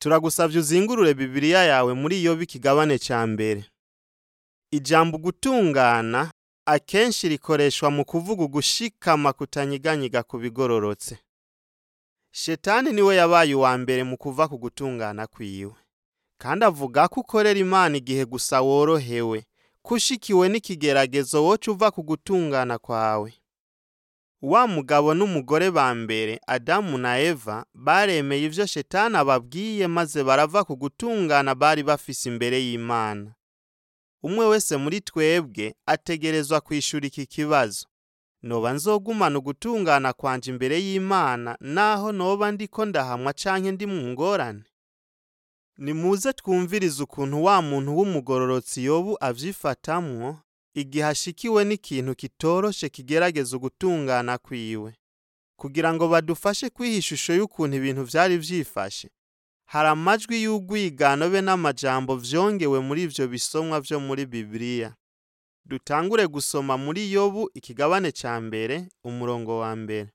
turagusavye uzingurure Bibiliya yawe muri Yobu ikigabane ca mbere. Ijambo gutungana akenshi rikoreshwa mu kuvuga ugushikama kutanyiganyiga ku bigororotse. Shetani niwe yabaye uwa mbere mu kuva ku gutungana kwiwe. Kandi avuga ko ukorera Imana igihe gusa worohewe, kushikiwe n'ikigeragezo woca uva ku gutungana kwawe. Wa mugabo n'umugore ba mbere Adamu na Eva baremeye ivyo Shetani ababwiye maze barava ku gutungana bari bafise imbere y'Imana. Umwe wese muri twebwe ategerezwa kwishura iki kibazo. Noba nzogumana ugutungana kwanje imbere y'Imana naho noba ndiko ndahamwa canke ndi mu ngorane? Nimuze twumvirize ukuntu wa muntu w'umugororotsi Yobu avyifatamwo igihe ashikiwe n'ikintu kitoroshe kigerageza ugutungana kwiwe. Kugira ngo badufashe kwiha ishusho y'ukuntu ibintu vyari vyifashe, hari amajwi y'urwigano be n'amajambo vyongewe muri ivyo bisomwa vyo muri Bibiliya. Dutangure gusoma muri Yobu ikigabane ca mbere, umurongo wa mbere.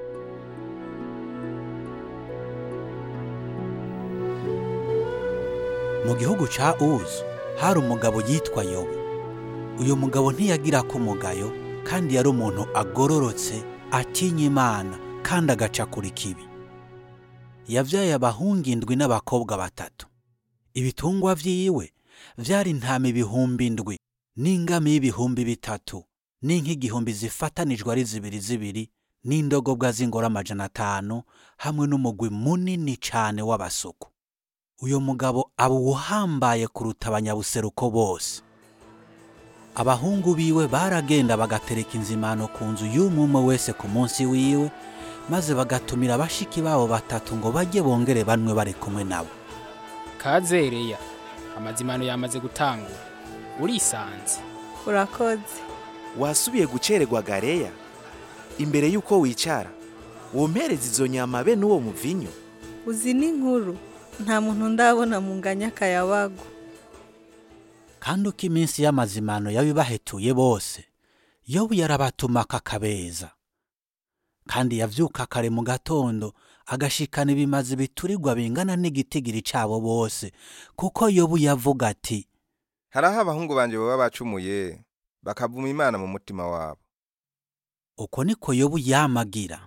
mu gihugu ca uzu hari umugabo yitwa yobu uyu mugabo ntiyagira ko umugayo kandi yari umuntu agororotse atinya imana kandi agaca kuri kibi yavyaye abahungu indwi n'abakobwa batatu ibitungwa vyiwe vyari intama ibihumbi indwi n'ingami y'ibihumbi bitatu n'inka igihumbi zifatanijwe ari zibiri zibiri n'indogobwa z'ingoro amajana atanu hamwe n'umugwi munini cane w'abasuku uyu mugabo aba uhambaye kuruta abanyabuseruko bose abahungu biwe baragenda bagatereka inzimano ku nzu y'umwe wese ku munsi wiwe maze bagatumira bashiki babo batatu ngo bajye bongere banwe bari kumwe nabo kazereya amazimano yamaze gutangura urisanze urakoze wasubiye gucererwa gareya imbere y'uko wicara wompereza izo nyama be n'uwo muvinyu uzi n'inkuru nta muntu ndabona mu nganya akayabagu kandi uko iminsi y'amazimano yabibahetuye bose yobu yarabatuma kakabeza kandi yavyuka kare mu gatondo agashikana ibimazi biturirwa bingana n'igitigiri cabo bose kuko yobu yavuga ati hariho abahungu banje baba bacumuye bakavuma imana mu mutima wabo uko niko yobu yamagira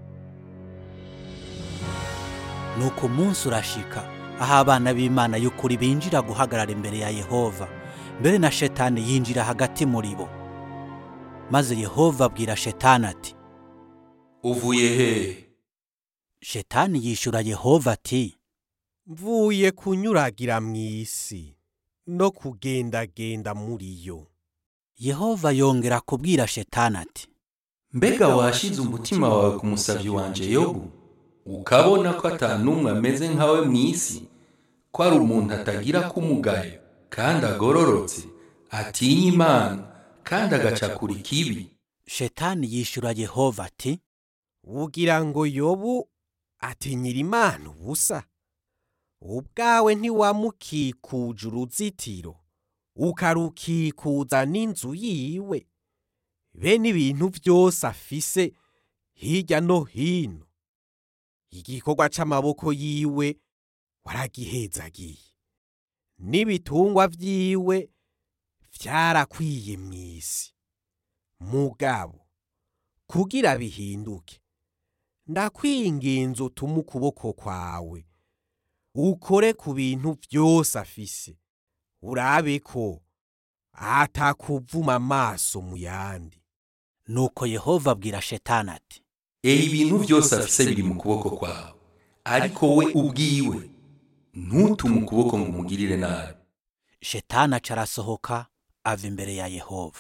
nuko umunsi urashika aho abana b'imana y'ukuri binjira guhagarara imbere ya yehova mbere na shetani yinjira hagati muri bo maze yehova abwira shetani ati uvuye hehe shetani yishura yehova ati mvuye kunyuragira mu isi no kugendagenda muri yo yehova yongera kubwira shetani ati mbega washize umutima wawe ku musavyi wanje yobu ukabona ko ata n'umwe ameze nkawe mu isi ko ari umuntu atagira kumugayo kandi agororotse atinya imana kandi agaca kuri kibi shetani yishura yehova ati ugira ngo yobu atinyira imana ubusa ubwawe ntiwamukikuje uruzitiro ukarukikuza n'inzu yiwe be n'ibintu byose afise hirya no hino igikorwa c'amaboko yiwe waragihezagiye n'ibitungwa vyiwe vyarakwiye mw'isi mugabo kugira bihinduke ndakwinginze utume ukuboko kwawe ukore ku bintu vyose afise urabe ko atakuvuma amaso mu yandi nuko yehova abwira shetani ati ehe ibintu byose afise biri mu kuboko kwawe ariko we ubwiwe ntutume ukuboko ngo umugirire nabi shetani aca arasohoka ava imbere ya yehova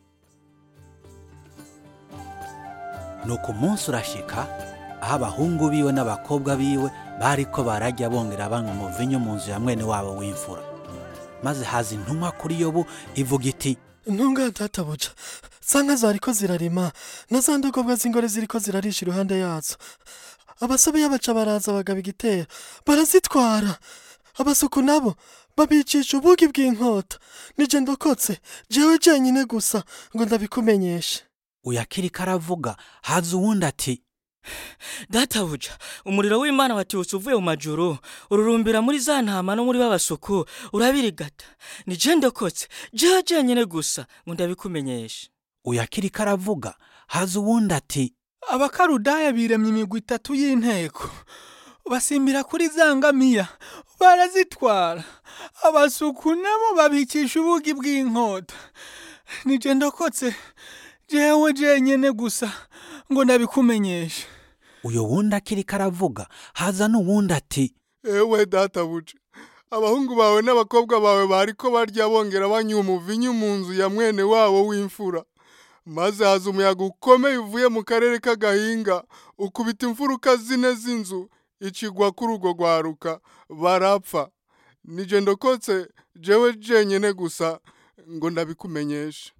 nuko umunsi urashika aho abahungu biwe n'abakobwa biwe bariko barajya bongera banywa umuvinyu mu nzu ya mwene wabo w'imfura maze haza intumwa kuri yobu ivuga iti ntungane databuja za nka zariko zirarima na za ndogobwa z'ingore ziriko zirarisha iruhande yazo abasobe y'abaca baraza bagaba igitero barazitwara abasuku nabo babicisha ubugi bw'inkota nije ndokotse jewe jenyine gusa ngo ndabikumenyeshe uyakiriko aravuga haza uwundi ati databuja umuriro w'imana watiwutse uvuye mu majuru ururumbira muri za ntama no muri babasuku urabirigata ni je ndokotse jewe jenyine gusa ngo ndabikumenyeshe uyu akiriko aravuga haza uwundi ati abakarudaya biremye imigwi itatu y'inteko basimbira kuri za ngamiya barazitwara abasuku nabo babikisha ubugi bw'inkota nije ndokotse jewe jenyene gusa ngo ndabikumenyeshe uyu wundi akiriko aravuga haza n'uwundi ati ewe databuja abahungu bawe n'abakobwa bawe bariko barya bongera banywa umuvinyu mu nzu ya mwene wabo w'imfura maze haza umuyaga ukomeye uvuye mu karere k'agahinga ukubita imfuruka zine z'inzu icigwa kuri urwo rwaruka barapfa nije ndokotse jewe jenyene gusa ngo ndabikumenyeshe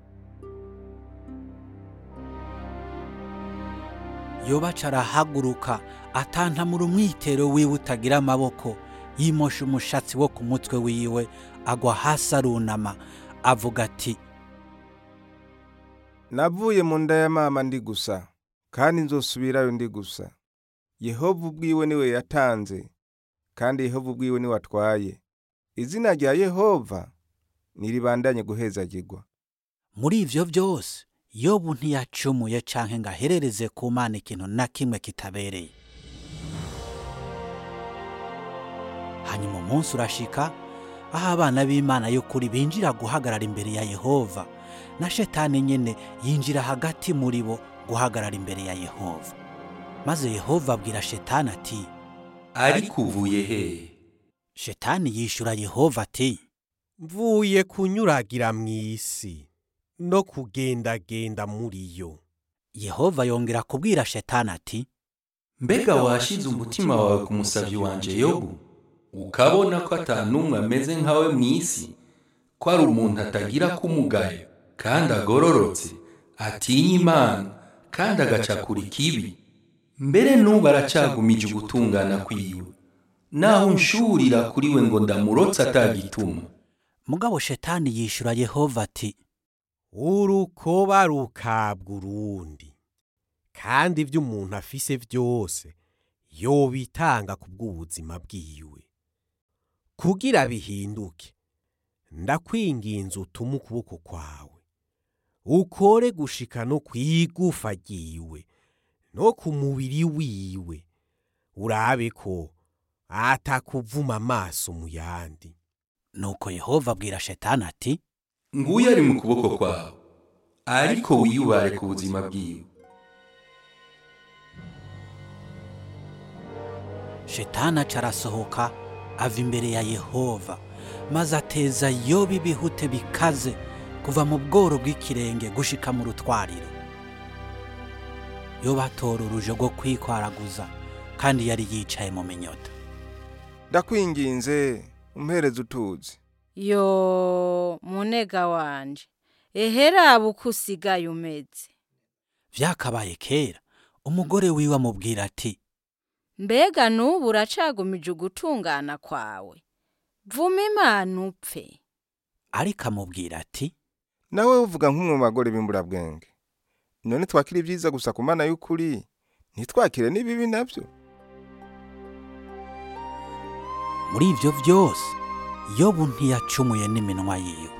yobaca arahaguruka atantamura umwitero wiwe utagira amaboko yimosha umushatsi wo ku mutwe wiwe agwa hasi arunama avuga ati navuye mu nda ya mama ndi gusa kandi nzosubirayo ndi gusa yehova ubwiwe niwe yatanze kandi yehova ubwiwe niwe atwaye izina rya yehova niribandanye guhezagirwa muri ivyo byose yobu ntiyacumuye canke ngo aherereze ku mana ikintu na kimwe kitabereye hanyuma umunsi urashika aho abana b'imana y'ukuri binjira guhagarara imbere ya yehova na shetani nyene yinjira hagati muri bo guhagarara imbere ya yehova maze yehova abwira shetani ati ariko uvuye hehe shetani yishura yehova ati mvuye kunyuragira mu isi no kugendagenda muri yo yehova yongera kubwira shetani ati mbega washize umutima wawe ku musavyi wanje yobu ukabona ko ata n'umwe ameze nkawe mu isi ko ari umuntu atagira kumugayo kandi agororotse atinya imana kandi agacakura ikibi mbere n'ubu aracagumije ugutungana kwiwe naho nshurira kuri we ngo ndamurotse atagituma mugabo shetani yishura yehova ati urukoba rukabwa urundi kandi ibyo umuntu afise byose yobitanga ku bw'ubuzima bwiwe kugira bihinduke ndakwinginze utume ukuboko kwawe ukore gushika no ku igufa ryiwe no ku mubiri wiwe urabe ko atakuvuma amaso mu yandi nuko yehova abwira shetani ati nguyu ari mu kuboko kwawe ariko wiyubare ku buzima bwiwe shetani aca arasohoka ava imbere ya yehova maze ateza yoba ibihute bikaze kuva mu bworo bw'ikirenge gushika mu rutwariro yoba atora uruje rwo kwikwaraguza kandi yari yicaye mu minyota ndakwinginze umpereze utuzi yo munega wanje ehera uko usigaye umeze vyakabaye kera umugore wiwe amubwira ati mbega n'ubu uracagumije ugutungana kwawe vuma imana upfe ariko amubwira ati nawe uvuga nk'umwe mu bagore b'imburabwenge none twakira ibyiza gusa ku mana y'ukuri ntitwakire n'ibibi nabyo muri ivyo vyose yobu ntiyacumuye n'iminwa yiwe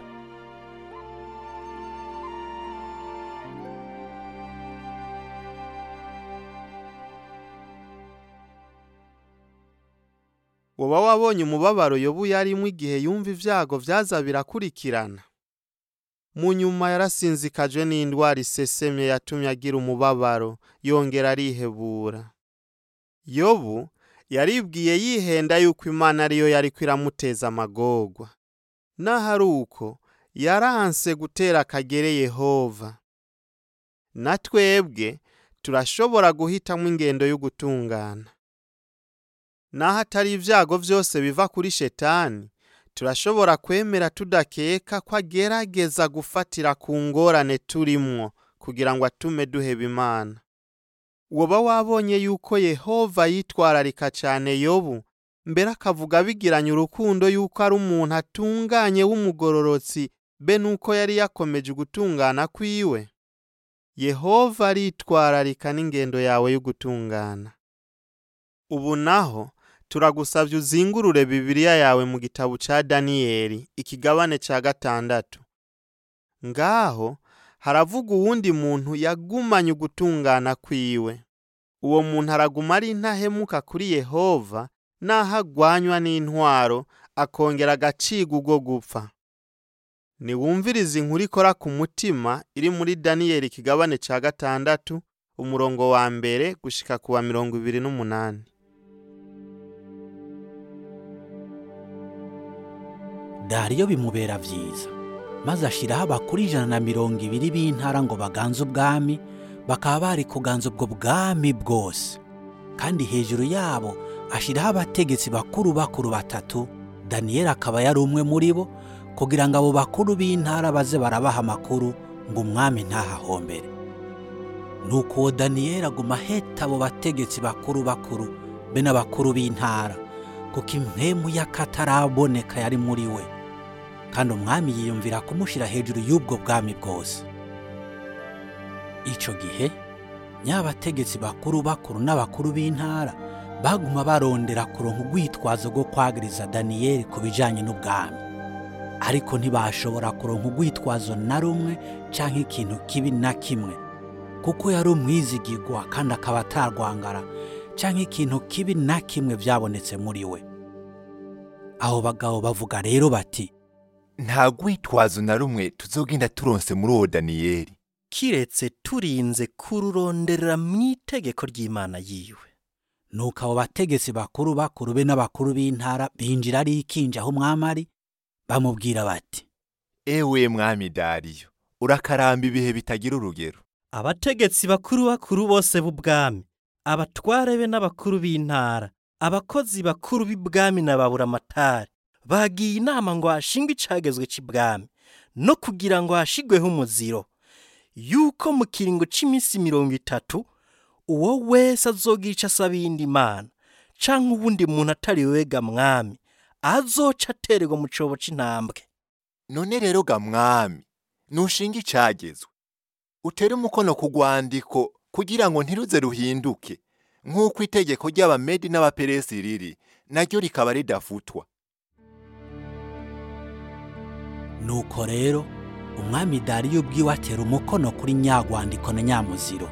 woba wabonye umubabaro yobu yarimo igihe yumva ibyago vyaza birakurikirana mu nyuma yarasinzikajwe n'indwara isesemye yatumye agira umubabaro yongera arihebura yobu yaribwiye yihenda yuko imana ariyo yariko iramuteza amagorwa naho ari uko yaranse gutera akagere yehova na twebwe turashobora guhitamo ingendo y'ugutungana naho atari ibyago byose biva kuri shetani turashobora kwemera tudakeka ko agerageza gufatira ku ngorane turimwo kugira ngo atume duheba imana woba wabonye yuko yehova yitwararika cyane yobu mbere akavuga bigiranye urukundo yuko ari umuntu atunganye w'umugororotsi be nuko yari yakomeje gutungana kwiwe yehova aritwararika n'ingendo yawe yo gutungana ubu naho turagusabye uzingurure bibiliya yawe mu gitabo ca daniyeli ikigabane ca gatandatu ngaho haravuga uwundi muntu yagumanye ugutungana kwiwe uwo muntu araguma ari intahemuka kuri yehova naho agwanywa n'intwaro akongera agacibwa ubwo gupfa niwumvirize inkuru ikora ku mutima iri muri daniyeli ikigabane ca gatandatu umurongo wa mbere gushika ku wa mirongo ibiri n'umunani dariyo bimubera vyiza maze ashiraho abakuru ijana na mirongo ibiri b'intara ngo baganze ubwami bakaba bari kuganza ubwo bwami bwose kandi hejuru yabo ashiraho abategetsi bakuru bakuru batatu daniyeli akaba yari umwe muri bo kugira ngo abo bakuru b'intara baze barabaha amakuru ngo umwami ntahahombere nuko uwo daniyeli aguma aheta abo bategetsi bakuru bakuru be n'abakuru b'intara kuko impemu y'akataraboneka yari muri we kandi umwami yiyumvira kumushyira hejuru y'ubwo bwami bwose icyo gihe nyabategetsi bakuru bakuru n'abakuru b'intara baguma barondera kuronka urwitwazo rwo kwagiriza daniyeli ku bijyanye n'ubwami ariko ntibashobora kuronka urwitwazo na rumwe cyangwa ikintu kibi na kimwe kuko yari umwizigirwa kandi akaba atarwangara cyangwa ikintu kibi na kimwe byabonetse muri we abo bagabo bavuga rero bati nta rwitwazo na rumwe tuzogenda turonse muri uwo daniyeli kiretse turinze kururonderera mu itegeko ry'imana yiwe nuko abo bategetsi bakuru bakuru be n'abakuru b'intara binjira ari ikinja aho umwami ari bamubwira bati ewe mwami dariyo urakaramba ibihe bitagira urugero abategetsi bakuru bakuru bose b'ubwami abatware be n'abakuru b'intara abakozi bakuru b'ibwami na baburamatari bagiye inama ngo hashingwe icagezwe c'ibwami no kugira ngo hashigweho umuziro yuko mu kiringo c'iminsi mirongo itatu uwo wese azogira ico asaba iyindi mana canke uwundi muntu atari wega mwami azoca atererwa mu cobo c'intambwe none rero ga mwami nushinga icagezwe utere umukono ku rwandiko kugira ngo ntiruze ruhinduke nk'uko itegeko ry'abamedi n'abaperesi riri naryo rikaba ridafutwa nuko rero umwami dariyo ubwiwe atera umukono kuri nyagwandiko na nyamuziro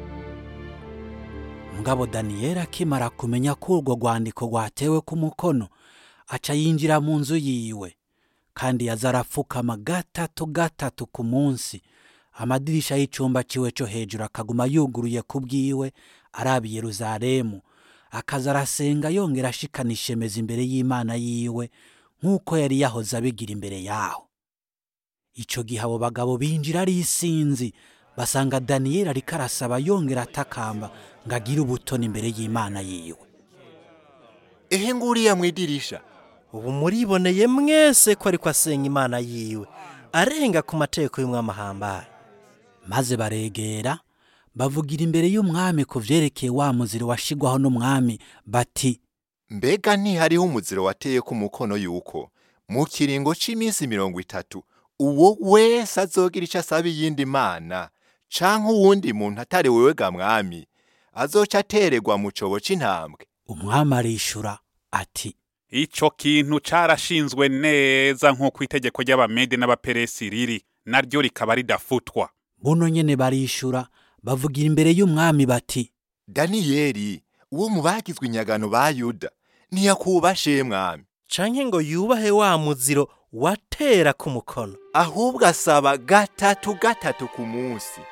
mugabo daniyeli akimara kumenya ko urwo rwandiko rwatewe ku mukono aca yinjira mu nzu yiwe kandi yaza arapfukama gatatu gatatu ku munsi amadirisha y'icumba ciwe cyo hejuru akaguma yuguruye ku bwiwe araba i yeruzalemu akaza arasenga yongera ashikana ishemeza imbere y'imana yiwe nk'uko yari yahoze abigira imbere yaho icyo gihe abo bagabo binjira ari isinzi basanga daniyeli ariko arasaba yongera atakamba ngo agire ubutoni imbere y'imana yiwe ehe nguriya mu idirisha ubu muriboneye mwese ko ariko asenga imana yiwe arenga ku mategeko y'umwami ahambaye maze baregera bavugira imbere y'umwami ku vyerekeye wa muziro washigwaho n'umwami bati mbega ntihariho umuziro wateye ku mukono yuko mu kiringo c'iminsi mirongo itatu uwo wese azogira ico asaba iyindi mana canke uwundi muntu atari wewe ga mwami azoca atererwa mu cobo c'intambwe umwami arishura ati ico kintu carashinzwe neza nk'uko itegeko ry'abamede n'abaperesi riri naryo rikaba ridafutwa buno nyene barishura bavugira imbere y'umwami bati daniyeli uwo mu bagizwe inyagano ba yuda ntiyakubashe mwami canke ngo yubahe wa muziro watera ku mukono ahubwo asaba gatatu gatatu ku munsi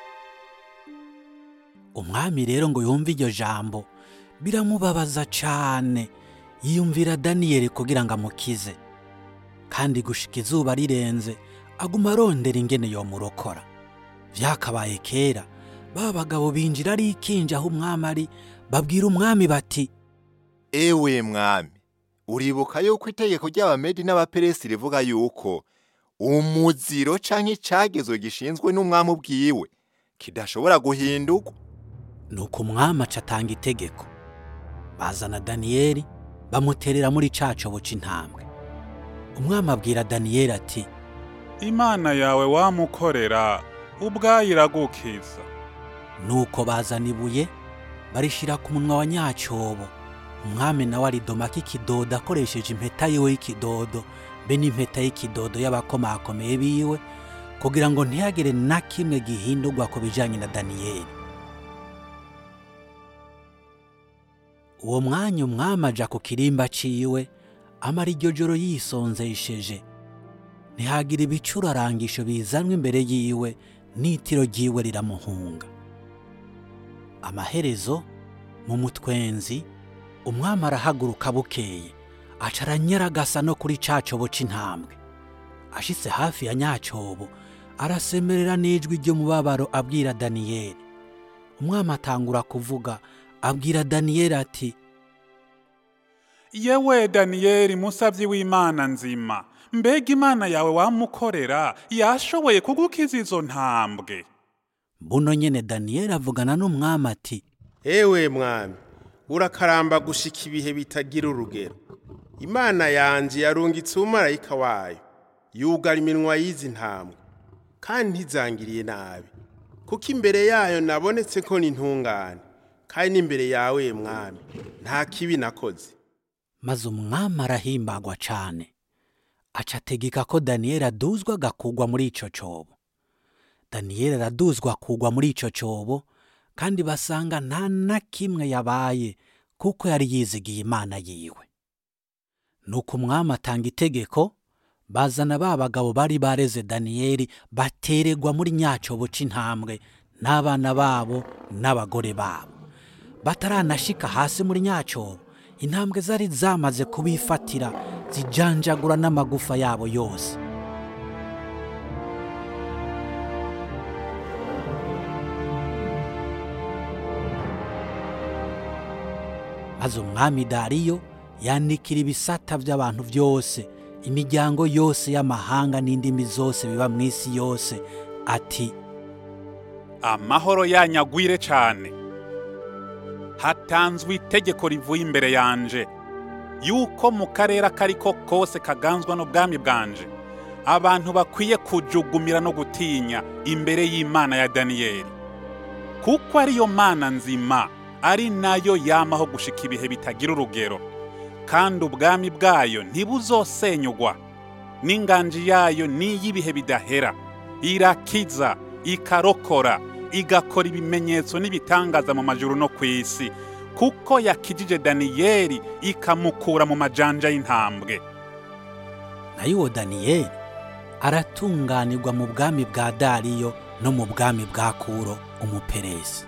umwami rero ngo yumve iryo jambo biramubabaza cane yiyumvira daniyeli kugira ngo amukize kandi gushika izuba rirenze aguma arondera ingene yomurokora vyakabaye kera ba bagabo binjira ari ikinja aho umwami ari babwira umwami bati ewe mwami uribuka yuko itegeko ry'abamedi n'abaperesi rivuga yuko umuziro canke icagezwe gishinzwe n'umwami ubwiwe kidashobora guhindurwa nuko umwami aca atanga itegeko bazana daniyeli bamuterera muri ca cobo c'intambwe umwami abwira daniyeli ati imana yawe wamukorera ubwayo iragukiza nuko bazana ibuye barishira ku munwa wa nyacyobo umwami nawe aridomako ikidodo akoresheje impeta yiwe y'ikidodo be n'impeta y'ikidodo y'abakomakomeye biwe kugira ngo ntihagire na kimwe gihindurwa ku bijyanye na daniyeli uwo mwanya umwami aja ku kirimba ciwe amara iryo joro yisonzesheje ntihagira ibicurarangisho bizanwa imbere yiwe n'itiro ryiwe riramuhunga amaherezo mu mutwenzi umwami arahaguruka bukeye aca aranyaragasa no kuri ca cobo c'intambwe ashitse hafi ya nyacobo arasemerera n'ijwi ry'umubabaro abwira daniyeli umwami atangura kuvuga abwira daniyeli ati yewe daniyeli musabyi w'imana nzima mbega imana yawe wamukorera yashoboye kugukiza izo ntambwe buno nyene daniyeli avugana n'umwami ati ewe mwami urakaramba gushika ibihe bitagira urugero imana yanje yarungitse umumarayika wayo yugara iminwa y'izi ntambwe kandi ntizangiriye nabi kuko imbere yayo nabonetse ko n'intungane kandi n'imbere yawe mwami nta kibi nakoze maze umwami arahimbagwa cane aca ategeka ko daniyeli aduzwa agakugwa muri ico cobo daniyeli araduzwa akugwa muri ico cobo kandi basanga nta na kimwe yabaye kuko yari yizigiye imana yiwe nuko umwami atanga itegeko bazana ba bagabo bari bareze daniyeli bateregwa muri nyacobo c'intambwe n'abana babo n'abagore babo bataranashika hasi muri nyacobo intambwe zari zamaze kubifatira zijanjagura n'amagufa yabo yose maze umwami dariyo yandikira ibisata by'abantu byose imiryango yose y'amahanga n'indimi zose biba mu isi yose ati amahoro yanyagwire cyane hatanzwe itegeko rivuye imbere yanje yuko mu karere ako ari ko kose kaganzwa n'ubwami bwanje abantu bakwiye kujugumira no gutinya imbere y'imana ya daniyeli kuko ariyo mana nzima ari nayo yamaho gushika ibihe bitagira urugero kandi ubwami bwayo ntibuzosenyugwa n'inganji yayo n'iy'ibihe bidahera irakiza ikarokora igakora ibimenyetso n'ibitangaza mu majuru no ku isi kuko yakijije daniyeli ikamukura mu majanja y'intambwe nayo uwo daniyeli aratunganirwa mu bwami bwa dariyo no mu bwami bwa kuro umuperesi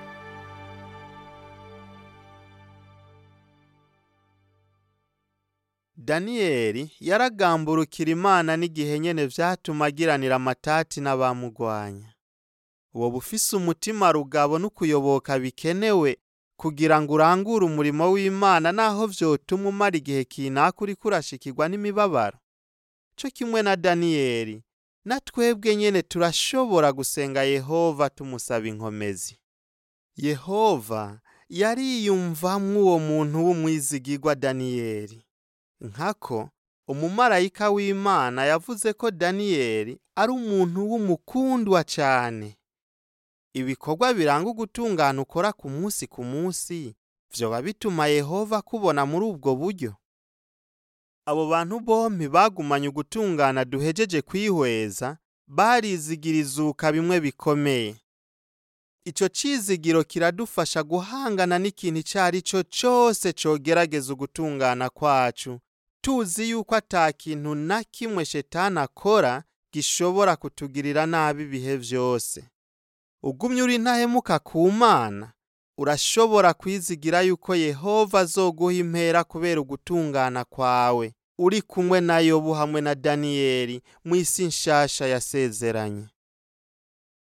daniyeli yaragamburukira imana n'igihe nyene vyatuma agiranira amatati n'abamugwanya uwo bufise umutima rugabo n'ukuyoboka bikenewe kugira ngo urangure umurimo w'imana naho vyotuma umara igihe kinaka uriko urashikirwa n'imibabaro co kimwe na daniyeli na twebwe nyene turashobora gusenga yehova tumusaba inkomezi yehova yariyumvamwo uwo muntu w'umwizigirwa daniyeli nkako umumarayika w'imana yavuze ko daniyeli ari umuntu w'umukundwa cane ibikorwa biranga ugutungana ukora ku munsi ku munsi vyoba bituma yehova akubona muri ubwo buryo abo bantu bompi bagumanye ugutungana duhejeje kwihweza barizigira izuka bimwe bikomeye ico cizigiro kiradufasha guhangana n'ikintu ico ari cyo cose cogerageza ugutungana kwacu tuzi yuko ata kintu na kimwe shetani akora gishobora kutugirira nabi ibihe vyose ugumye uri ntahemuka ku mana urashobora kwizigira yuko yehova azoguha impera kubera ugutungana kwawe uri kumwe na yobu hamwe na daniyeli mu isi nshasha yasezeranye